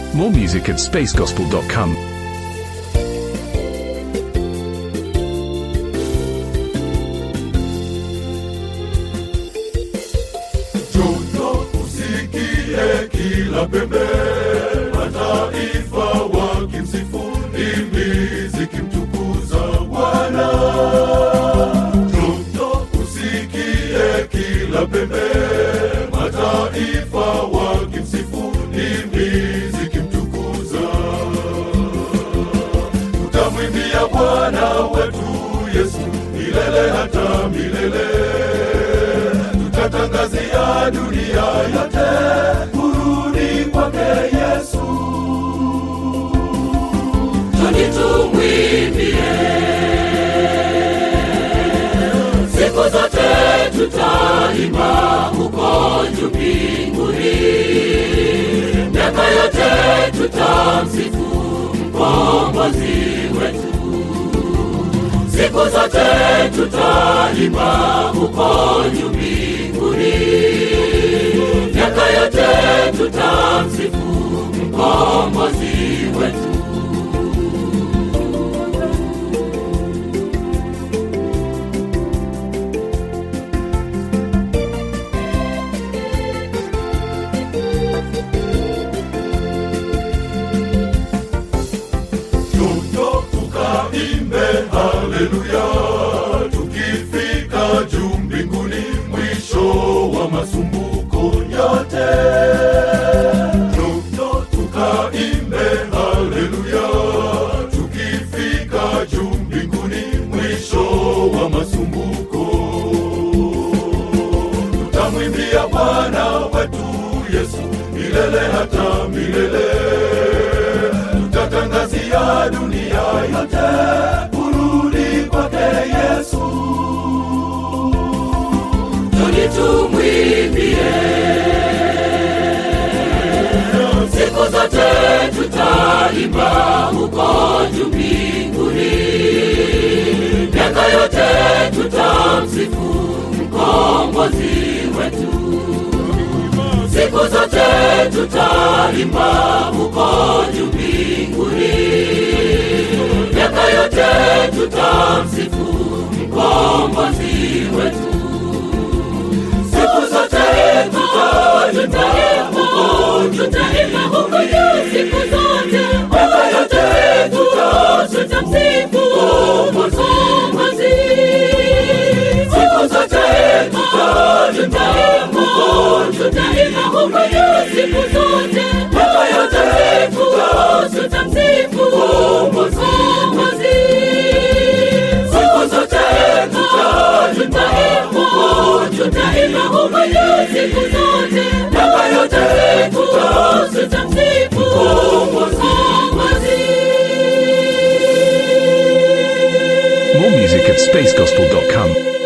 More music at spacegospel.com. Joto usikie kila pembe, mataifa wakimsifu ndimi zikimtukuza Bwana. Joto usikie kila pembe, mataifa wakimsifu ndimi zikimtukuza. Tutamwimbia Bwana wetu Yesu milele hata milele tutatangazia dunia yote kurudi kwake Yesu. Tuni tumwimbie siku zote, tutaimba huko juu mbinguni, miaka yote tutamsifu mkombozi wetu. Siku zote tutaimba huko juu mbinguni, miaka yote tutamsifu mkombozi wetu. Joto tukaimbe haleluya, tukifika juu mbinguni, mwisho wa masumbuko yote. Joto tukaimbe haleluya, tukifika juu mbinguni, mwisho wa masumbuko. Tutamwimbia Bwana wetu Yesu milele hata milele tutatangazia dunia yote kurudi kwake Yesu. Tuni tumwimbie siku zote, tutaimba huko juu mbinguni, miaka yote tutamsifu mkombozi wetu. Siku zote tutaimba huko juu mbinguni, miaka yote tutamsifu mkombozi wetu. Siku zote tutaimba huko tutaimba huko juu siku zote, miaka yote tutamsifu mkombozi. Siku zote tutaimba huko tutaimba huko juu siku zote, miaka yote tutamsifu mkombozi. Siku zote tutaimba huko tutaimba huko juu siku zote, miaka yote tutamsifu mkombozi. More music at spacegospel.com.